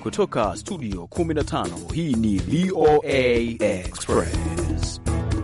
Kutoka studio 15 hii ni VOA Express.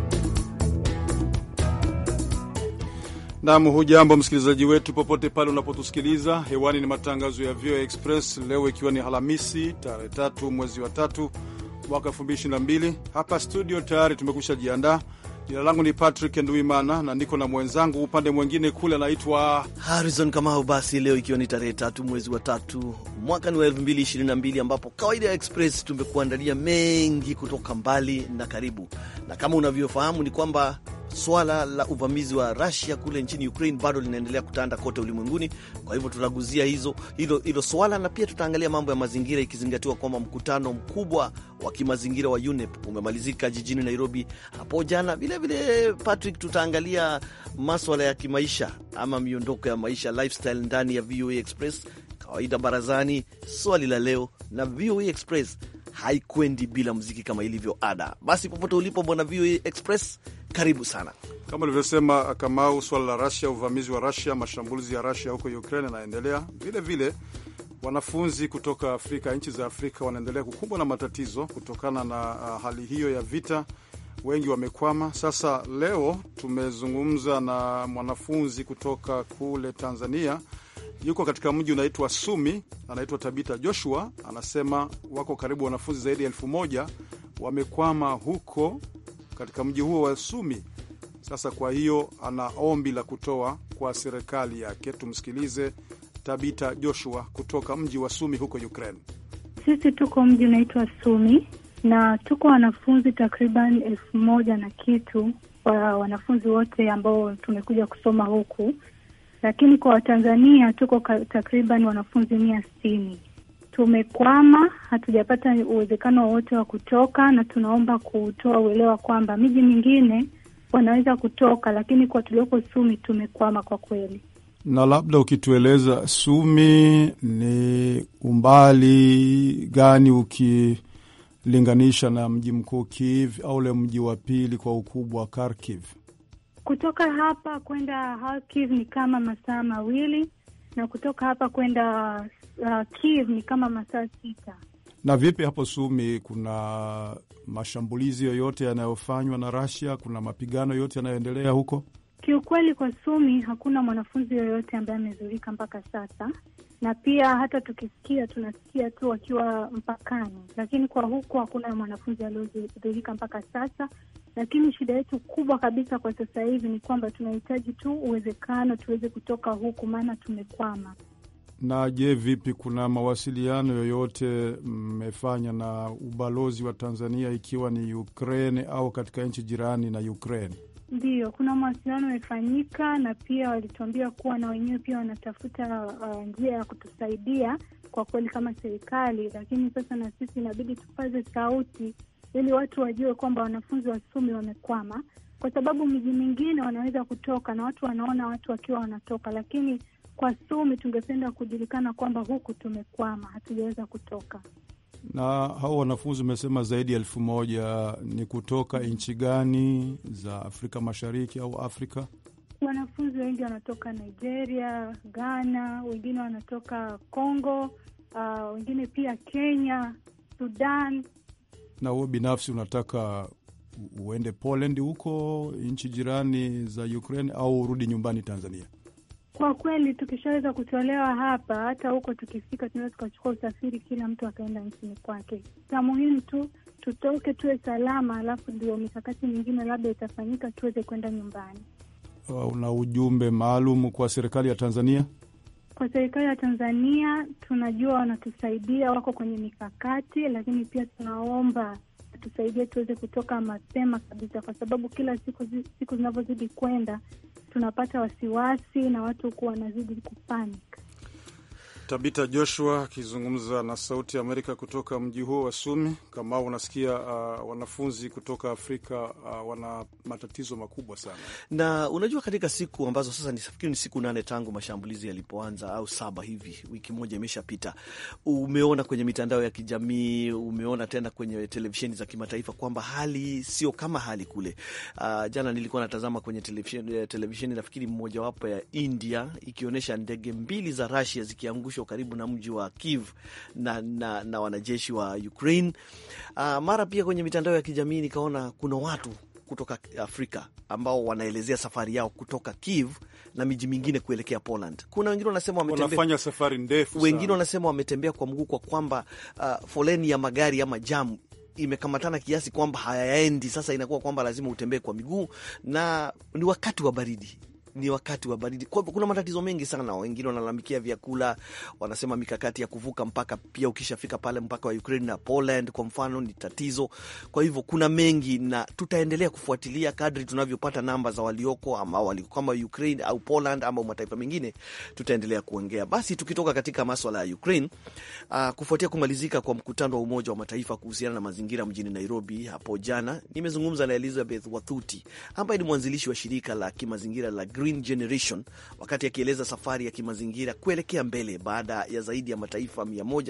Nam, hujambo msikilizaji wetu popote pale unapotusikiliza hewani. Ni matangazo ya VOA Express leo ikiwa ni Alhamisi tarehe tatu mwezi wa tatu mwaka 2022. Hapa studio tayari tumekusha jiandaa. Jina langu ni Patrick Nduimana na niko na mwenzangu upande mwingine kule anaitwa Harrison Kamau. Basi leo ikiwa ni tarehe tatu mwezi wa tatu mwaka ni wa 2022 ambapo kawaida ya Express tumekuandalia mengi kutoka mbali na karibu, na kama unavyofahamu ni kwamba swala la uvamizi wa Russia kule nchini Ukraine bado linaendelea kutanda kote ulimwenguni. Kwa hivyo tutaguzia hizo hilo, hilo swala na pia tutaangalia mambo ya mazingira, ikizingatiwa kwamba mkutano mkubwa wa kimazingira wa UNEP umemalizika jijini Nairobi hapo jana. Vilevile Patrick, tutaangalia maswala ya kimaisha ama miondoko ya maisha lifestyle ndani ya VOA Express, kawaida barazani, swali la leo na VOA Express haikwendi bila muziki kama ilivyo ada. Basi popote ulipo, bwana VOA Express, karibu sana. kama ulivyosema Kamau, swala la Rasia, uvamizi wa Rasia, mashambulizi ya Rasia huko Ukraine yanaendelea. Vile vile wanafunzi kutoka Afrika, nchi za Afrika wanaendelea kukumbwa na matatizo kutokana na uh, hali hiyo ya vita. Wengi wamekwama. Sasa leo tumezungumza na mwanafunzi kutoka kule Tanzania, yuko katika mji unaitwa Sumi, anaitwa Tabita Joshua. Anasema wako karibu wanafunzi zaidi ya elfu moja wamekwama huko katika mji huo wa Sumi. Sasa kwa hiyo ana ombi la kutoa kwa serikali yake. Tumsikilize Tabita Joshua kutoka mji wa Sumi huko Ukraine. Sisi tuko mji unaitwa Sumi na tuko wanafunzi takriban elfu moja na kitu wa wanafunzi wote ambao tumekuja kusoma huku, lakini kwa Watanzania tuko takriban wanafunzi mia sitini. Tumekwama, hatujapata uwezekano wowote wa kutoka, na tunaomba kutoa uelewa kwamba miji mingine wanaweza kutoka, lakini kwa tulioko Sumi tumekwama kwa kweli. Na labda ukitueleza Sumi ni umbali gani ukilinganisha na mji mkuu Kiev au ule mji wa pili kwa ukubwa Kharkiv? Kutoka hapa kwenda Kharkiv ni kama masaa mawili na kutoka hapa kwenda uh, Kiev ni kama masaa sita. Na vipi hapo Sumi, kuna mashambulizi yoyote yanayofanywa na Russia? Kuna mapigano yote yanayoendelea huko? Kiukweli, kwa Sumi hakuna mwanafunzi yoyote ambaye amezurika mpaka sasa, na pia hata tukisikia tunasikia tu wakiwa mpakani, lakini kwa huko hakuna mwanafunzi aliyodhurika mpaka sasa. Lakini shida yetu kubwa kabisa kwa sasa hivi ni kwamba tunahitaji tu uwezekano tuweze kutoka huku, maana tumekwama. Na je, vipi, kuna mawasiliano yoyote mmefanya na ubalozi wa Tanzania ikiwa ni Ukraine au katika nchi jirani na Ukraine? Ndiyo, kuna mawasiliano yamefanyika, na pia walituambia kuwa na wenyewe pia wanatafuta uh, njia ya kutusaidia kwa kweli kama serikali, lakini sasa na sisi inabidi tupaze sauti ili watu wajue kwamba wanafunzi wa Sumi wamekwama, kwa sababu miji mingine wanaweza kutoka na watu wanaona watu wakiwa wanatoka, lakini kwa Sumi tungependa kujulikana kwamba huku tumekwama, hatujaweza kutoka. Na hao wanafunzi umesema zaidi ya elfu moja ni kutoka nchi gani za Afrika Mashariki au Afrika? Wanafunzi wengi wanatoka Nigeria, Ghana, wengine wanatoka Congo, uh, wengine pia Kenya, Sudan. Na wewe binafsi unataka uende Poland huko nchi jirani za Ukraine au urudi nyumbani Tanzania? Kwa kweli tukishaweza kutolewa hapa, hata huko tukifika, tunaweza tukachukua usafiri, kila mtu akaenda nchini kwake. Cha muhimu tu tutoke, tuwe salama, alafu ndio mikakati mingine labda itafanyika tuweze kwenda nyumbani. Una ujumbe maalum kwa serikali ya Tanzania? Kwa serikali ya Tanzania, tunajua wanatusaidia, wako kwenye mikakati, lakini pia tunaomba tusaidie tuweze kutoka mapema kabisa, kwa sababu kila siku siku zinavyozidi kwenda tunapata wasiwasi na watu huku wanazidi kupanic. Tabita Joshua akizungumza na Sauti ya Amerika kutoka mji huo wa Sumi. Kama unasikia uh, wanafunzi kutoka Afrika uh, wana matatizo makubwa sana, na unajua, katika siku ambazo sasa nifikiri ni siku nane tangu mashambulizi yalipoanza au saba hivi, wiki moja imeshapita, umeona kwenye mitandao ya kijamii, umeona tena kwenye televisheni za kimataifa kwamba hali sio kama hali kule. Uh, jana nilikuwa natazama kwenye televisheni, televisheni nafikiri mmojawapo ya India ikionyesha ndege mbili za Russia zikiangushwa mwisho karibu na mji wa Kiev na, na, na wanajeshi wa Ukraine. Uh, mara pia kwenye mitandao ya kijamii nikaona kuna watu kutoka Afrika ambao wanaelezea safari yao kutoka Kiev na miji mingine kuelekea Poland. Kuna wengine wanasema wametembea, wanafanya safari ndefu, wengine wanasema wametembea kwa mguu kwa kwamba uh, foleni ya magari ama jamu imekamatana kiasi kwamba hayaendi. Sasa inakuwa kwamba lazima utembee kwa miguu, na ni wakati wa baridi ni wakati wa baridi. Kwa hivyo kuna matatizo mengi sana. Wengine wanalalamikia vyakula, wanasema mikakati ya kuvuka mpaka pia, ukishafika pale mpaka wa Ukraine na Poland kwa mfano ni tatizo. Kwa hivyo kuna mengi, na tutaendelea kufuatilia kadri tunavyopata namba za walioko ama waliko kama Ukraine au Poland ama mataifa mengine, tutaendelea kuongea. Basi tukitoka katika maswala ya Ukraine, uh, kufuatia kumalizika kwa mkutano wa Umoja wa Mataifa kuhusiana na mazingira mjini Nairobi hapo jana, nimezungumza na Elizabeth Wathuti ambaye ni mwanzilishi wa shirika la kimazingira la Green Generation wakati akieleza safari ya kimazingira kuelekea mbele baada ya zaidi ya mataifa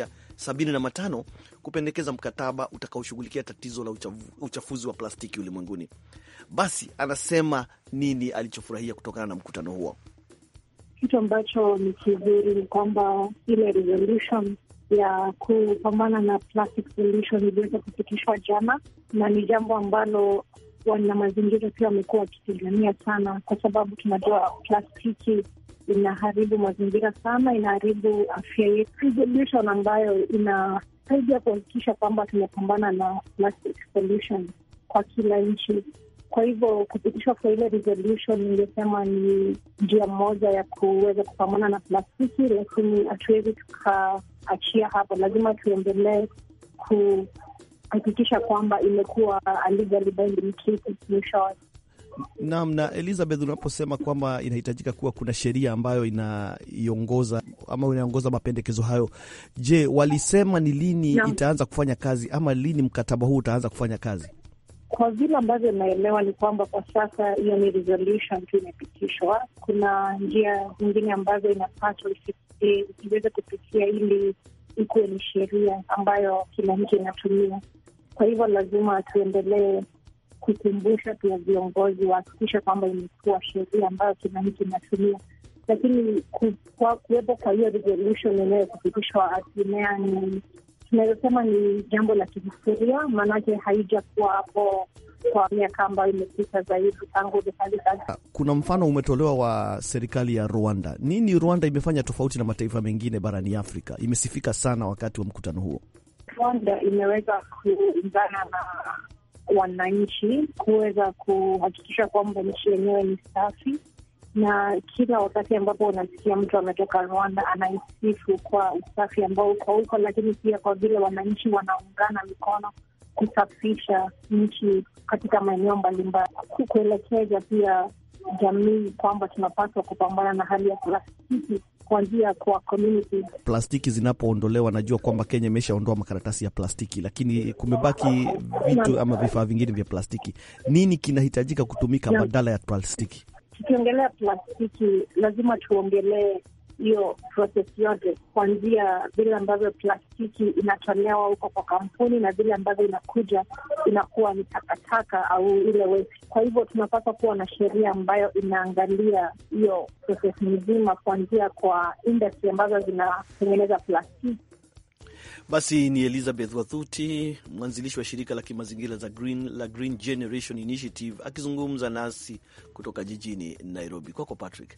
175 kupendekeza mkataba utakaoshughulikia tatizo la uchafu, uchafuzi wa plastiki ulimwenguni. Basi anasema nini alichofurahia kutokana na mkutano huo. Kitu ambacho ni kizuri ni kwamba ile resolution ya kupambana na plastic pollution iliweza kupitishwa jana, na ni jambo ambalo wana mazingira pia wamekuwa wakipigania sana, kwa sababu tunajua plastiki inaharibu mazingira sana, inaharibu afya yetu. Resolution ambayo inasaidia kuhakikisha kwamba tumepambana na plastic pollution kwa kila nchi. Kwa hivyo kupitishwa kwa ile resolution, ningesema ni njia moja ya kuweza kupambana na plastiki, lakini hatuwezi tukaachia hapo. Lazima tuendelee ku hakikisha kwamba imekuwa legally binding treaty mwishowe. Naam. Na Elizabeth, unaposema kwamba inahitajika kuwa kuna sheria ambayo inaiongoza ama inaongoza mapendekezo hayo, je, walisema ni lini Naam. itaanza kufanya kazi ama lini mkataba huu utaanza kufanya kazi? Kwa vile ambavyo inaelewa ni kwamba kwa sasa hiyo ni resolution tu imepitishwa. Kuna njia zingine ambazo inapaswa ifikie iweze kupitia ili ikuwe ni sheria ambayo kila nchi inatumia. Kwa hivyo lazima tuendelee kukumbusha pia viongozi wahakikisha kwamba imekuwa sheria ambayo kila nchi inatumia, lakini ku- kwa kuwepo kwa hiyo resolution yenyewe kupitishwa Atenea ni tunaweza sema ni jambo la kihistoria, maanake haijakuwa hapo kwa miaka ambayo imepita zaidi tangu ufanyikazi. Kuna mfano umetolewa wa serikali ya Rwanda. Nini Rwanda imefanya tofauti na mataifa mengine barani Afrika? Imesifika sana wakati wa mkutano huo. Rwanda imeweza kuungana na wananchi kuweza kuhakikisha kwamba nchi yenyewe ni safi, na kila wakati ambapo unasikia mtu ametoka Rwanda anaisifu kwa usafi ambao uko huko, lakini pia kwa vile wananchi wanaungana mikono kusafisha nchi katika maeneo mbalimbali, kuelekeza pia jamii kwamba tunapaswa kupambana na hali ya plastiki kuanzia kwa community Plastiki zinapoondolewa, najua kwamba Kenya imeshaondoa makaratasi ya plastiki, lakini kumebaki vitu ama vifaa vingine vya plastiki. Nini kinahitajika kutumika Naam. badala ya plastiki? tukiongelea plastiki lazima tuongelee hiyo proses yote, kuanzia vile ambavyo plastiki inatolewa huko kwa kampuni na vile ambavyo inakuja inakuwa ni takataka au ile waste. Kwa hivyo tunapaswa kuwa na sheria ambayo inaangalia hiyo proses nzima, kuanzia kwa industry ambazo zinatengeneza plastiki Basi ni Elizabeth Wathuti, mwanzilishi wa shirika la kimazingira za Green, la Green Generation Initiative akizungumza nasi kutoka jijini Nairobi. Kwako Patrick.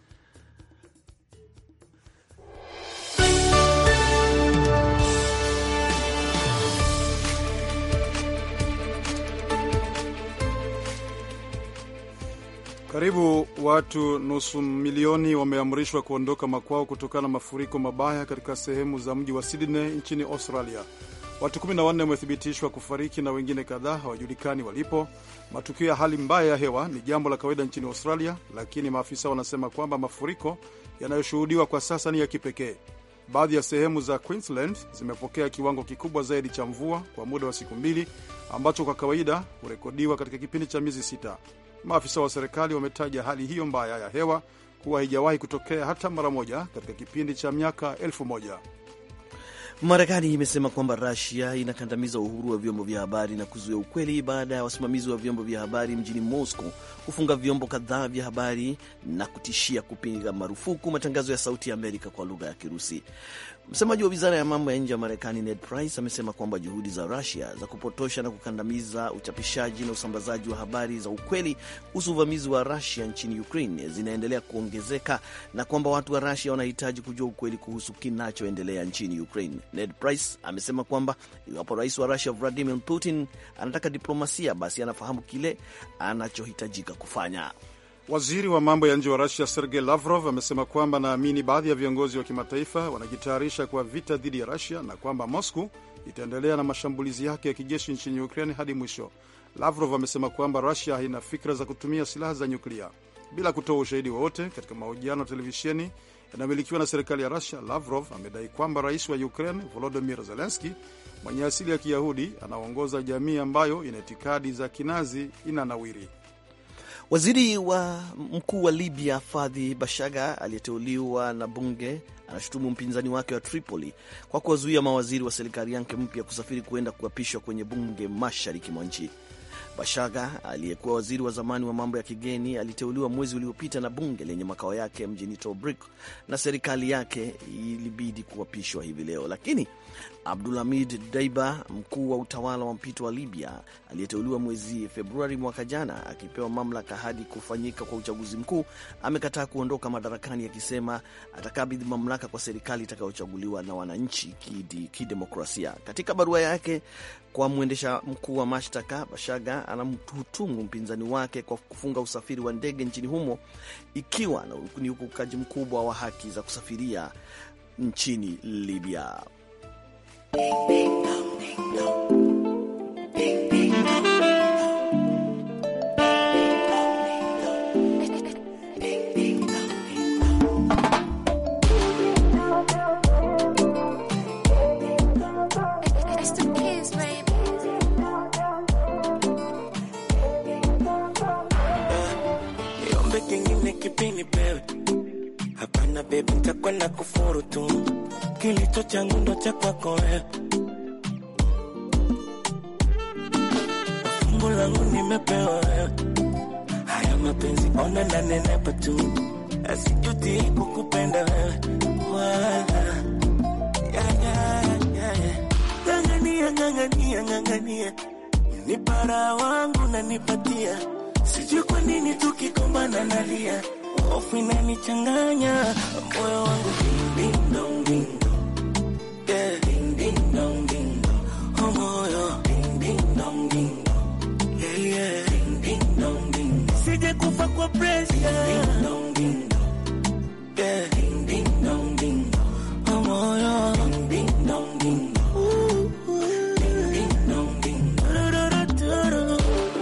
Karibu watu nusu milioni wameamrishwa kuondoka makwao kutokana na mafuriko mabaya katika sehemu za mji wa Sydney nchini Australia. Watu 14 wamethibitishwa kufariki na wengine kadhaa hawajulikani walipo. Matukio ya hali mbaya ya hewa ni jambo la kawaida nchini Australia, lakini maafisa wanasema kwamba mafuriko yanayoshuhudiwa kwa sasa ni ya kipekee. Baadhi ya sehemu za Queensland zimepokea kiwango kikubwa zaidi cha mvua kwa muda wa siku mbili ambacho kwa kawaida hurekodiwa katika kipindi cha miezi sita. Maafisa wa serikali wametaja hali hiyo mbaya ya hewa kuwa haijawahi kutokea hata mara moja katika kipindi cha miaka elfu moja. Marekani imesema kwamba Rusia inakandamiza uhuru wa vyombo vya habari na kuzuia ukweli baada ya wasimamizi wa vyombo vya habari mjini Moscow kufunga vyombo kadhaa vya habari na kutishia kupiga marufuku matangazo ya Sauti ya Amerika kwa lugha ya Kirusi. Msemaji wa wizara ya mambo ya nje ya Marekani Ned Price amesema kwamba juhudi za Rusia za kupotosha na kukandamiza uchapishaji na usambazaji wa habari za ukweli kuhusu uvamizi wa Rusia nchini Ukraine zinaendelea kuongezeka na kwamba watu wa Rusia wanahitaji kujua ukweli kuhusu kinachoendelea nchini Ukraine. Ned Price amesema kwamba iwapo rais wa Rusia Vladimir Putin anataka diplomasia, basi anafahamu kile anachohitajika kufanya. Waziri wa mambo ya nje wa Rusia Sergei Lavrov amesema kwamba anaamini baadhi ya viongozi wa kimataifa wanajitayarisha kwa vita dhidi ya Rusia na kwamba Moscow itaendelea na mashambulizi yake ya kijeshi nchini Ukraine hadi mwisho. Lavrov amesema kwamba Rusia haina fikra za kutumia silaha za nyuklia. Bila kutoa ushahidi wowote katika mahojiano ya televisheni yanayomilikiwa na serikali ya Rusia, Lavrov amedai kwamba rais wa Ukraine Volodymyr Zelensky mwenye asili ya Kiyahudi anaongoza jamii ambayo ina itikadi za kinazi inanawiri. Waziri wa mkuu wa Libya Fadhi Bashaga aliyeteuliwa na bunge anashutumu mpinzani wake wa Tripoli kwa kuwazuia mawaziri wa serikali yake mpya kusafiri kuenda kuapishwa kwenye bunge mashariki mwa nchi. Bashaga aliyekuwa waziri wa zamani wa mambo ya kigeni aliteuliwa mwezi uliopita na bunge lenye makao yake mjini Tobruk na serikali yake ilibidi kuapishwa hivi leo, lakini Abdulhamid Daiba, mkuu wa utawala wa mpito wa Libya aliyeteuliwa mwezi Februari mwaka jana, akipewa mamlaka hadi kufanyika kwa uchaguzi mkuu, amekataa kuondoka madarakani akisema atakabidhi mamlaka kwa serikali itakayochaguliwa na wananchi kidemokrasia. Katika barua yake kwa mwendesha mkuu wa mashtaka, Bashaga anamhutumu mpinzani wake kwa kufunga usafiri wa ndege nchini humo, ikiwa ni ukiukaji mkubwa wa haki za kusafiria nchini Libya. Niombe kingine kipini pewe, hapana bebi, nitakwenda kufuru tu, kilicho changu ndo cha kwako wewe fungu langu nimepewa wewe, haya mapenzi ona na nenepa tu, asijuti kukupenda wewe wala ya, ya, ya, ya. Ng'ang'ania, ng'ang'ania, ng'ang'ania, nipara wangu nanipatia, sijui kwa nini tukikombana nalia, hofu inanichanganya moyo wangu ding, ding, dong, ding, dong. Yeah. Ding, ding, dong, ding, dong. Oh, moyo ding, ding, dong, ding, dong. Yeah, yeah. Ding, ding, dong, ding, dong. Sije kufa kwa pressure. Ding, ding, dong, ding, dong. Yeah. Ding, ding, dong, ding, dong. Oh, moyo. Ding, ding, dong, ding, dong. Ooh, ooh. Ding, ding, dong, ding, dong. Ru-ru-ru-ru-ru.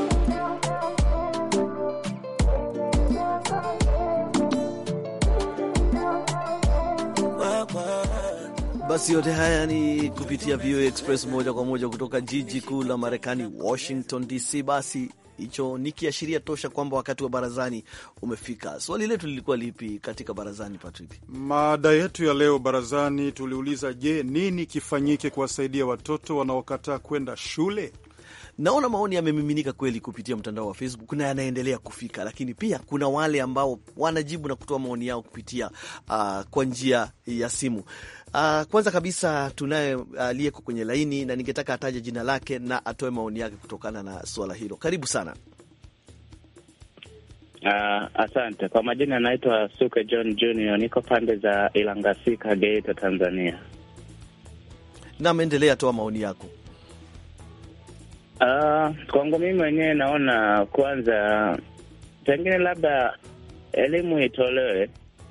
Wa, wa. Basi yote haya ni kupitia VOA Express moja kwa moja kutoka jiji kuu la Marekani, Washington DC. Basi hicho ni kiashiria tosha kwamba wakati wa barazani umefika. Swali letu lilikuwa lipi katika barazani, Patrick? Mada yetu ya leo barazani tuliuliza, je, nini kifanyike kuwasaidia watoto wanaokataa kwenda shule? Naona maoni yamemiminika kweli kupitia mtandao wa Facebook na yanaendelea kufika, lakini pia kuna wale ambao wanajibu na kutoa maoni yao kupitia uh, kwa njia ya simu. Uh, kwanza kabisa tunaye aliyeko uh, kwenye laini na ningetaka ataje jina lake na atoe maoni yake kutokana na suala hilo. Karibu sana. Uh, asante kwa majina, anaitwa Suke John Junior, niko pande za Ilangasika, Geita, Tanzania. Nam, endelea, toa maoni yako. Uh, kwangu mimi mwenyewe naona kwanza, pengine labda elimu itolewe,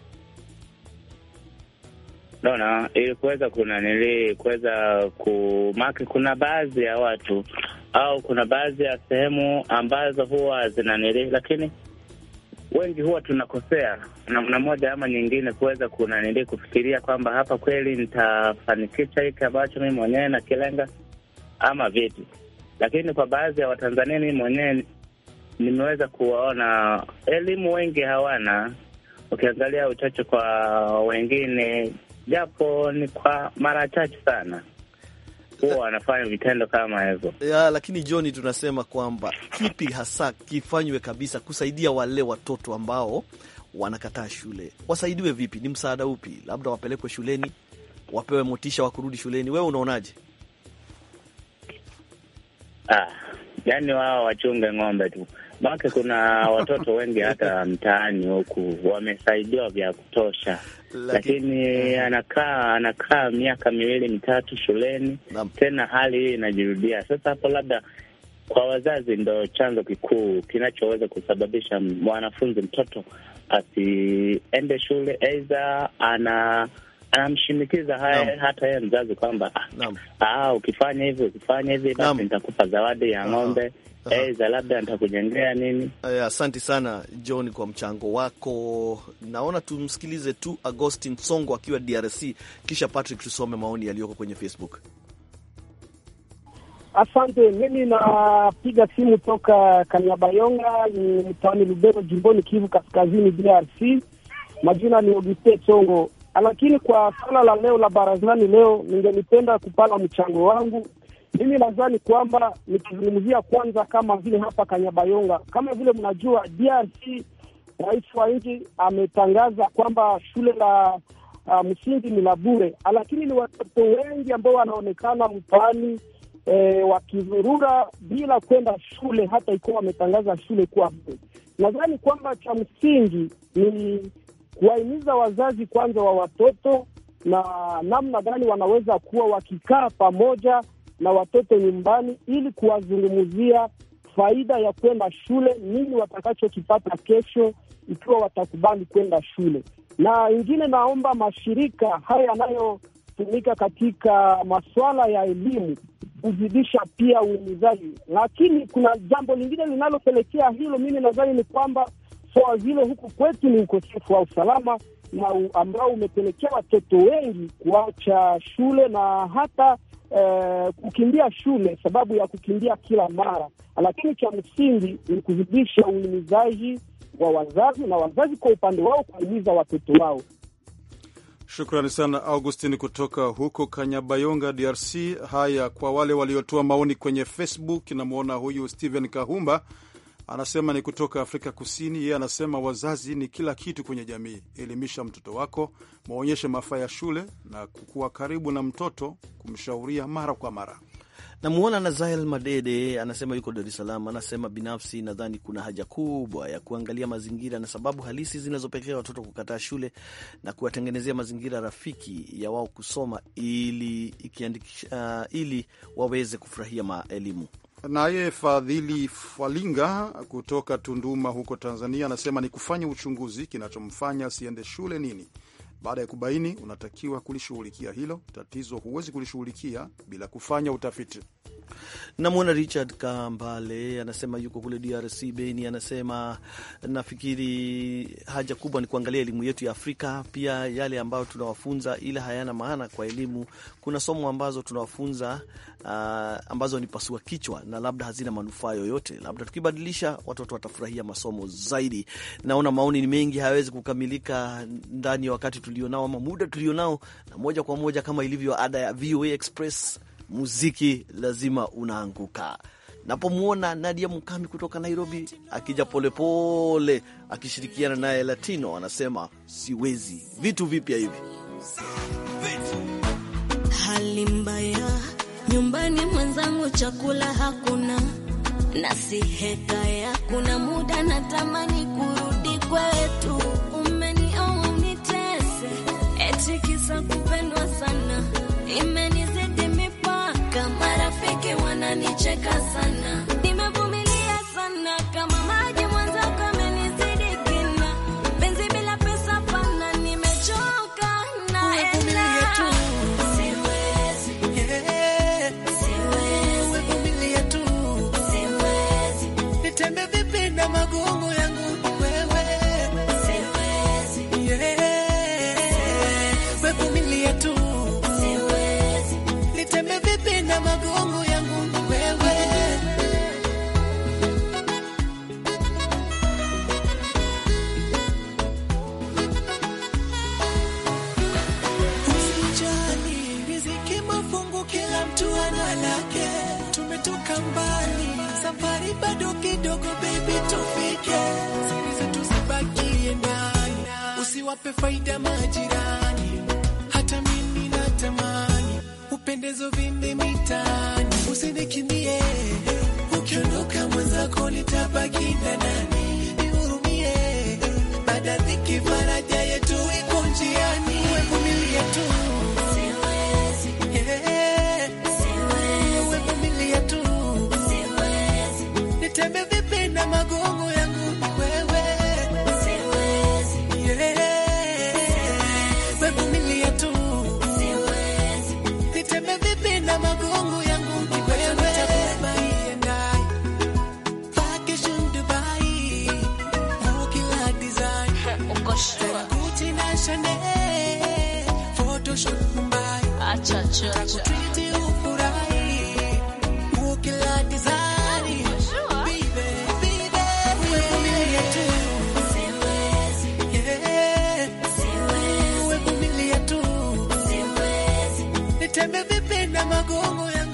naona ili kuweza kuna nili kuweza kumaki, kuna baadhi ya watu au kuna baadhi ya sehemu ambazo huwa zinanili, lakini wengi huwa tunakosea namna moja ama nyingine, kuweza kunanili kufikiria kwamba hapa kweli nitafanikisha hiki ambacho mimi mwenyewe nakilenga ama vipi lakini kwa baadhi ya Watanzania mimi mwenyewe nimeweza kuwaona elimu wengi hawana. Ukiangalia uchache kwa wengine, japo ni kwa mara chache sana huwa wanafanya vitendo kama hivyo. ya, lakini John, tunasema kwamba kipi hasa kifanywe kabisa kusaidia wale watoto ambao wanakataa shule, wasaidiwe vipi? Ni msaada upi? Labda wapelekwe shuleni, wapewe motisha wa kurudi shuleni. Wewe unaonaje? Ah, yani wao wachunge ng'ombe tu, maake kuna watoto wengi hata mtaani huku wamesaidiwa vya kutosha, lakini anakaa anakaa miaka miwili mitatu shuleni Naam. tena hali hii inajirudia. Sasa hapo labda kwa wazazi ndo chanzo kikuu kinachoweza kusababisha mwanafunzi mtoto asiende shule, aidha ana anamshinikiza haya Naam. hata yeye mzazi kwamba ah, Naam. ah, ukifanya hivi ukifanya hivi Naam. basi nitakupa zawadi ya Aha. ng'ombe, Aha. aidha labda nitakujengea nini. Aya, Asante sana John kwa mchango wako. Naona tumsikilize tu Agostin Songo akiwa DRC, kisha Patrick tusome maoni yaliyoko kwenye Facebook. Asante. Mimi napiga simu toka Kanyabayonga, ni mtaani Lubero, jimboni Kivu Kaskazini, DRC. Majina ni Auguste Songo. Lakini kwa swala la leo la barazani leo, ningelipenda kupana mchango wangu. Mimi nadhani kwamba nikizungumzia kwanza, kama vile hapa Kanyabayonga, kama vile mnajua DRC, rais wa nchi ametangaza kwamba shule la uh, msingi ni la bure, lakini ni watoto wengi ambao wanaonekana mtaani e, wakizurura bila kwenda shule, hata ikiwa wametangaza shule kuwa bure. Nadhani kwamba cha msingi ni kuwahimiza wazazi kwanza wa watoto na namna gani wanaweza kuwa wakikaa pamoja na watoto nyumbani, ili kuwazungumzia faida ya kwenda shule, nini watakachokipata kesho ikiwa watakubali kwenda shule. Na ingine, naomba mashirika haya yanayotumika katika masuala ya elimu kuzidisha pia uhimizaji, lakini kuna jambo lingine linalopelekea hilo, mimi nadhani ni kwamba swala zile huku kwetu ni ukosefu wa usalama na u, ambao umepelekea watoto wengi kuacha shule na hata eh, kukimbia shule sababu ya kukimbia kila mara. Lakini cha msingi ni kuzidisha uhimizaji wa wazazi na wazazi kwa upande wao kuhimiza watoto wao. Shukrani sana Augustin kutoka huko Kanyabayonga, DRC. Haya, kwa wale waliotoa maoni kwenye Facebook, namwona huyu Steven Kahumba anasema ni kutoka Afrika Kusini. Yeye anasema wazazi ni kila kitu kwenye jamii. Elimisha mtoto wako, maonyeshe mafaa ya shule na kukuwa karibu na mtoto, kumshauria mara kwa mara. Namuona Nazael Madede anasema yuko Dar es Salaam. Anasema binafsi nadhani kuna haja kubwa ya kuangalia mazingira na sababu halisi zinazopelekea watoto kukataa shule na kuwatengenezea mazingira rafiki ya wao kusoma ili, ikiandikisha, uh, ili waweze kufurahia maelimu. Naye Fadhili Falinga kutoka Tunduma huko Tanzania anasema ni kufanya uchunguzi, kinachomfanya asiende shule nini. Baada ya kubaini, unatakiwa kulishughulikia hilo tatizo. Huwezi kulishughulikia bila kufanya utafiti. Namwona Richard Kambale anasema yuko kule DRC Beni. Anasema nafikiri haja kubwa ni kuangalia elimu yetu ya Afrika, pia yale ambayo tunawafunza, ila hayana maana kwa elimu. Kuna somo ambazo tunawafunza uh, ambazo ni pasua kichwa na labda hazina manufaa yoyote. Labda tukibadilisha, watoto watafurahia masomo zaidi. Naona maoni ni mengi, hayawezi kukamilika ndani ya wakati tulionao ama muda tulionao, na moja kwa moja kama ilivyo ada ya VOA Express muziki lazima unaanguka. Napomwona Nadia Mukami kutoka Nairobi akija polepole akishirikiana naye Latino anasema siwezi, vitu vipya hivi. Hali mbaya nyumbani, mwenzangu, chakula hakuna, na si hekaya. Kuna muda natamani kurudi kwetu, umenioa unitese, eti kisa kupendwa sana, imenizidi mipaka, marafiki wananicheka sana, nimevumilia sana kama maji, mwenzako amenizidi kina, penzi bila pesa pana, nimechoka naenda Siwezi, siwezi, siwezi, Nitembe vipi na magumu yangu wewe, siwezi. wape faida majirani, hata mimi natamani upendezo vimbe mitaani, usinikimbie ukiondoka mwenzako nitabaki na nani? Nihurumie, baada dhiki faraja yetu iko njiani, wevumilia tu Yeah. Wevumilia tu nitembe vipi na magongo yangu ni wewe Yeah. Wevumilia tu nitembe vipi na magongo yangu ni wewe Dubai and I vacation Dubai oh kila design Uko sure? Gucci na Chanel photoshoot Mumbai Acha, acha, acha. Treat ufurahi oh kila design Baby, baby, wevumilia tu Yeah. Wevumilia tu nitembe vipi na magongo yangu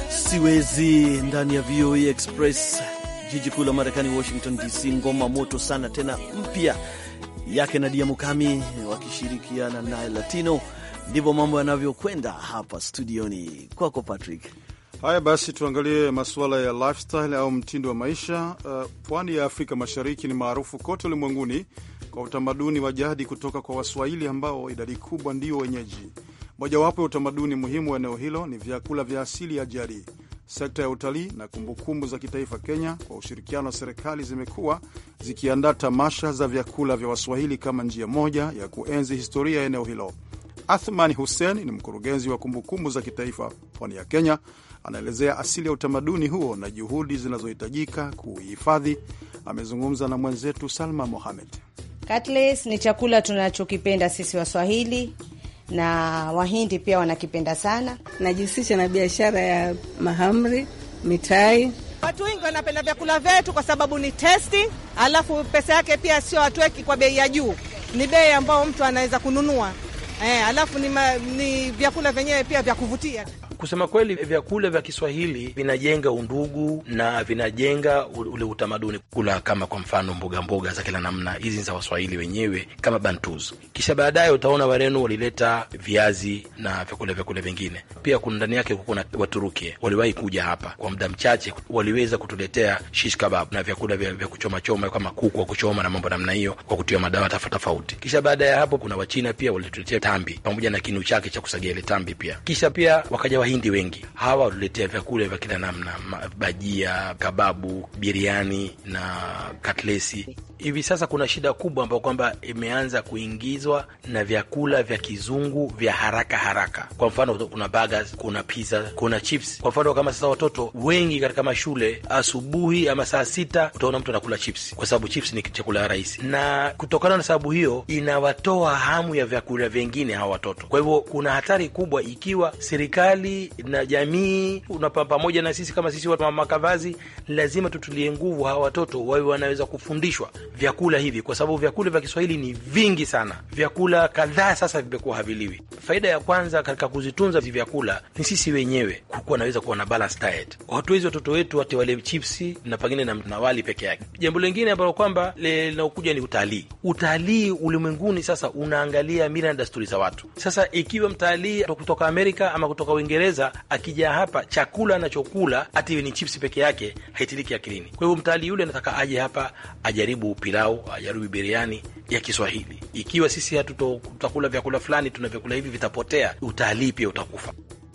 siwezi ndani ya VOA Express, jiji kuu la Marekani, Washington DC. Ngoma moto sana tena mpya yake Nadia Mukami wakishirikiana na Latino. Ndivyo mambo yanavyokwenda hapa studioni. Kwako Patrick. Haya basi, tuangalie masuala ya lifestyle au mtindo wa maisha. Uh, pwani ya Afrika Mashariki ni maarufu kote ulimwenguni kwa utamaduni wa jadi kutoka kwa Waswahili ambao idadi kubwa ndio wenyeji. Mojawapo ya utamaduni muhimu wa eneo hilo ni vyakula vya asili ya jadi. Sekta ya utalii na kumbukumbu za kitaifa Kenya, kwa ushirikiano wa serikali, zimekuwa zikiandaa tamasha za vyakula vya Waswahili kama njia moja ya kuenzi historia ya eneo hilo. Athmani Hussein ni mkurugenzi wa kumbukumbu za kitaifa pwani ya Kenya. Anaelezea asili ya utamaduni huo na juhudi zinazohitajika kuuhifadhi. Amezungumza na mwenzetu Salma Mohamed. Cutlets ni chakula tunachokipenda sisi Waswahili na Wahindi pia wanakipenda sana. Najihusisha na biashara ya mahamri, mitai. Watu wengi wanapenda vyakula vyetu kwa sababu ni testi, alafu pesa yake pia sio hatuweki kwa bei ya juu, ni bei ambayo mtu anaweza kununua eh, alafu ni, ma, ni vyakula vyenyewe pia vya kuvutia. Kusema kweli, vyakula vya Kiswahili vinajenga undugu na vinajenga ule utamaduni. Kula kama kwa mfano mboga mboga za kila namna, hizi za Waswahili wenyewe kama bantus. Kisha baadaye utaona Wareno walileta viazi na vyakula vyakula vingine. Pia kuna ndani yake kuna Waturuki waliwahi kuja hapa kwa muda mchache, waliweza kutuletea shish kebab na vyakula vya, vya kuchoma choma kama kuku wa kuchoma na mambo namna hiyo kwa kutia madawa tofauti tofauti. Kisha baada ya hapo kuna Wachina pia walituletea tambi pamoja na kinu chake cha kusagia ile tambi pia. Kisha pia wakaja Wahindi wengi, hawa waliletea vyakula vya kila namna, bajia, kababu, biriani na katlesi. Hivi sasa kuna shida kubwa ambayo kwamba imeanza kuingizwa na vyakula vya kizungu vya haraka haraka. Kwa mfano kuna burgers, kuna pizza, kuna chips. Kwa mfano kama sasa watoto wengi katika mashule, asubuhi ama saa sita utaona mtu anakula chips, kwa sababu chips ni chakula rahisi, na kutokana na sababu hiyo inawatoa hamu ya vyakula vingine hawa watoto. Kwa hivyo kuna hatari kubwa ikiwa serikali na jamii una pamoja na sisi kama sisi watu wa makavazi, lazima tutulie nguvu hawa watoto wawe wanaweza kufundishwa vyakula hivi, kwa sababu vyakula vya Kiswahili ni vingi sana. Vyakula kadhaa sasa vimekuwa haviliwi. Faida ya kwanza katika kuzitunza hivi vyakula ni sisi wenyewe kukuwa naweza kuwa na balance diet. Hatuwezi watoto wetu wate wale chipsi na pengine na, na wali peke yake. Jambo lingine ambalo kwamba linaokuja ni utalii. Utalii ulimwenguni sasa unaangalia mila na desturi za watu. Sasa ikiwa mtalii kutoka Amerika ama kutoka Uingereza akija hapa, chakula anachokula hata iwe ni chipsi peke yake haitiliki akilini. Kwa hivyo mtalii yule anataka aje hapa ajaribu pilau, ajaribu biriani ya Kiswahili. Ikiwa sisi hatutakula vyakula fulani, tuna vyakula hivi vitapotea, utalii pia utakufa.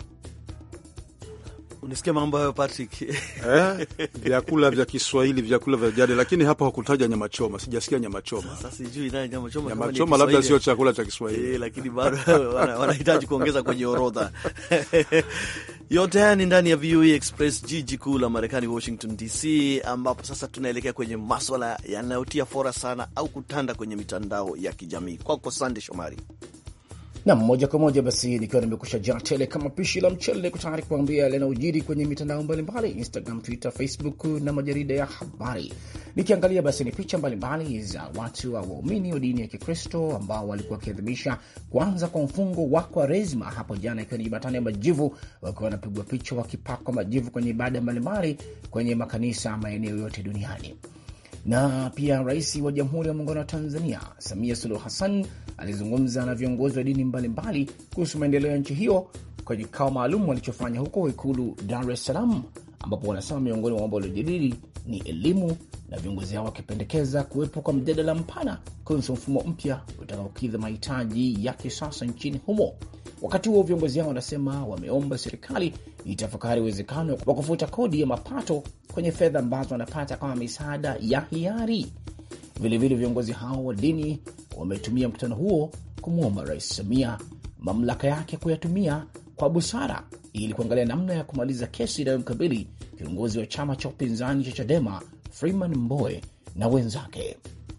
Unasikia mambo hayo Patrick? Eh, vyakula vya Kiswahili, vyakula vya jadi, lakini hapa hakutaja nyama choma. Sijasikia nyama choma. Sasa sijui naye nyama choma, nyama choma labda sio chakula cha Kiswahili eh, lakini bado wanahitaji kuongeza kwenye orodha. Yote haya ni ndani ya VOA Express, jiji kuu la Marekani, Washington DC, ambapo sasa tunaelekea kwenye maswala yanayotia fora sana au kutanda kwenye mitandao ya kijamii. Kwako Sande Shomari. Nam moja kwa moja basi, nikiwa nimekusha jaa tele kama pishi la mchele, tayari kuambia yanayojiri kwenye mitandao mbalimbali, Instagram, Twitter, Facebook na majarida ya habari. Nikiangalia basi ni picha mbalimbali za watu wa waumini wa dini ya Kikristo ambao walikuwa wakiadhimisha kuanza kwa mfungo wa Kwaresma hapo jana, ikiwa ni Jumatano ya Majivu, wakiwa wanapigwa picha wakipakwa majivu kwenye ibada mbalimbali kwenye makanisa maeneo yote duniani. Na pia rais wa Jamhuri ya Muungano wa Tanzania Samia Suluhu Hassan alizungumza na viongozi wa dini mbalimbali kuhusu maendeleo ya nchi hiyo kwenye kikao maalum walichofanya huko Ikulu Dar es Salaam, ambapo wanasema miongoni mwa mambo waliojadili ni elimu, na viongozi hao wakipendekeza kuwepo kwa mjadala mpana kuhusu mfumo mpya utakaokidhi mahitaji ya kisasa nchini humo. Wakati huo viongozi hao wanasema wameomba serikali itafakari uwezekano wa kufuta kodi ya mapato kwenye fedha ambazo wanapata kama misaada ya hiari. Vilevile viongozi hao wa dini wametumia mkutano huo kumwomba Rais Samia mamlaka yake kuyatumia kwa busara ili kuangalia namna ya kumaliza kesi inayomkabili kiongozi wa chama cha upinzani cha Chadema Freeman Mbowe na wenzake.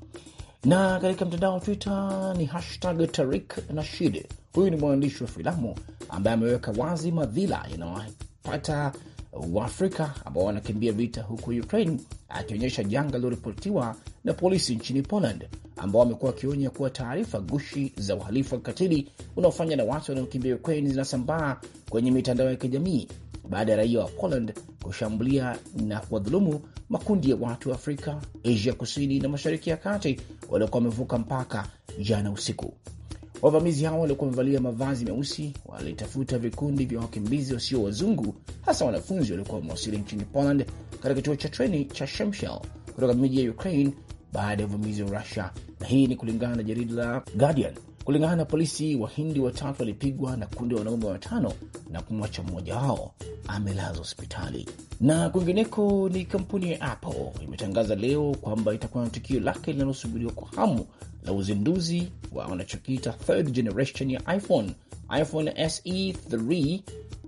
Na katika mtandao wa Twitter ni hashtag Tarik Nashid. Huyu ni mwandishi wa filamu ambaye ameweka wazi madhila yanayowapata Waafrika ambao wanakimbia vita huko Ukraine, akionyesha janga liloripotiwa na polisi nchini Poland ambao wamekuwa wakionya kuwa taarifa gushi za uhalifu wa kikatili unaofanywa na watu wanaokimbia Ukraine zinasambaa kwenye mitandao ya kijamii baada ya raia wa Poland kushambulia na kuwadhulumu makundi ya watu wa Afrika, Asia kusini na mashariki ya kati waliokuwa wamevuka mpaka jana usiku. Wavamizi hao waliokuwa wamevalia mavazi meusi walitafuta vikundi vya wakimbizi wasio wazungu, hasa wanafunzi waliokuwa wamewasili nchini Poland katika kituo cha treni cha Shemshel kutoka miji ya Ukraine baada ya uvamizi wa Russia, na hii ni kulingana na jarida la Guardian. Kulingana na polisi, Wahindi watatu walipigwa na kundi la wanaume watano na kumwacha mmoja wao amelazwa hospitali. Na kwingineko ni kampuni ya Apple imetangaza leo kwamba itakuwa na tukio lake linalosubiriwa kwa hamu la uzinduzi wa wanachokiita third generation ya iPhone, iPhone SE 3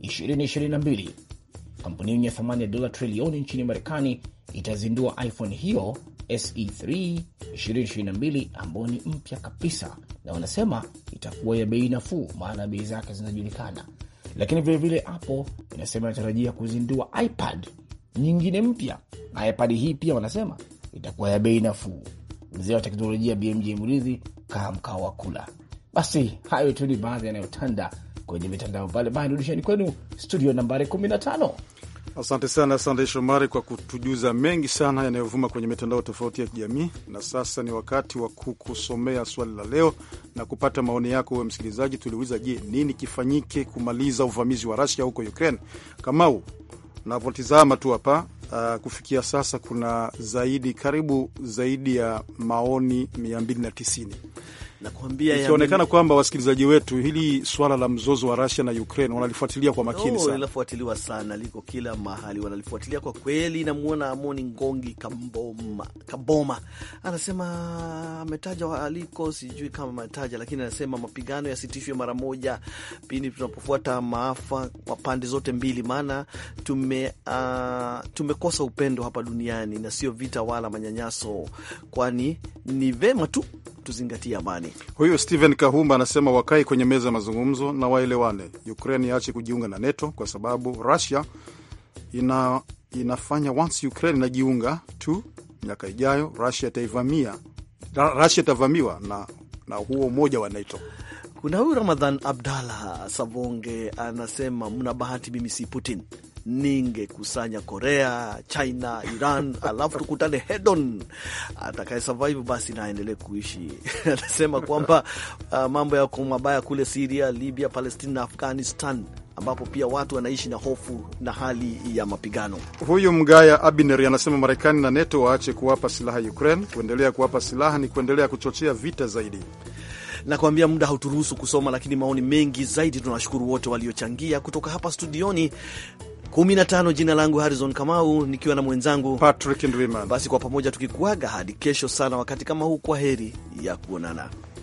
2022. Kampuni yenye thamani ya dola trilioni nchini Marekani itazindua iPhone hiyo SE3 2022 ambayo ni mpya kabisa, na wanasema itakuwa ya bei nafuu, maana bei zake zinajulikana. Lakini vilevile Apple inasema inatarajia kuzindua iPad nyingine mpya, na iPad hii pia wanasema itakuwa ya bei nafuu. Mzee wa teknolojia BMJ Mridhi kaa mkao wa kula. Basi hayo tu ni baadhi yanayotanda kwenye mitandao mbalimbali. Rudisheni kwenu studio nambari 15. Asante sana Sandey Shomari kwa kutujuza mengi sana yanayovuma kwenye mitandao tofauti ya kijamii. Na sasa ni wakati wa kukusomea swali la leo na kupata maoni yako. Wewe msikilizaji, tuliuliza, je, nini kifanyike kumaliza uvamizi wa Rusia huko Ukraine? Kamau, navyotizama tu hapa uh, kufikia sasa kuna zaidi karibu zaidi ya maoni 290 Nakwambia ikionekana kwamba wasikilizaji wetu hili swala la mzozo wa Russia na Ukraine wanalifuatilia kwa makini Oh, sana. linafuatiliwa sana, liko kila mahali, wanalifuatilia kwa kweli. Namwona Amoni Ngongi Kamboma, Kaboma anasema ametaja aliko, sijui kama ametaja, lakini anasema mapigano yasitishwe mara moja pindi tunapofuata maafa kwa pande zote mbili, maana tume, uh, tumekosa upendo hapa duniani na sio vita wala manyanyaso, kwani ni vema tu tuzingatie amani. Huyu Steven Kahumba anasema wakae kwenye meza ya mazungumzo na waelewane. Ukraine iache kujiunga na NATO kwa sababu Russia ina, inafanya once Ukraine inajiunga tu, miaka ijayo Russia itaivamia, Ra- Russia itavamiwa na, na huo umoja wa NATO. Kuna huyu Ramadhan Abdallah Savonge anasema mna bahati, mimi si Putin, ningekusanya Korea, China, Iran alafu tukutane hedon. Atakaye survive basi na aendelee kuishi. Anasema kwamba uh, mambo yako mabaya kule Siria, Libya, Palestina na Afghanistan ambapo pia watu wanaishi na hofu na hali ya mapigano. Huyu Mgaya Abineri anasema Marekani na NATO waache kuwapa silaha Ukraine. Kuendelea kuwapa silaha ni kuendelea kuchochea vita zaidi. Nakwambia muda hauturuhusu kusoma, lakini maoni mengi zaidi. Tunawashukuru wote waliochangia kutoka hapa studioni 15. Jina langu Harrison Kamau nikiwa na mwenzangu Patrick Ndwimana. Basi kwa pamoja tukikuaga hadi kesho sana wakati kama huu, kwa heri ya kuonana.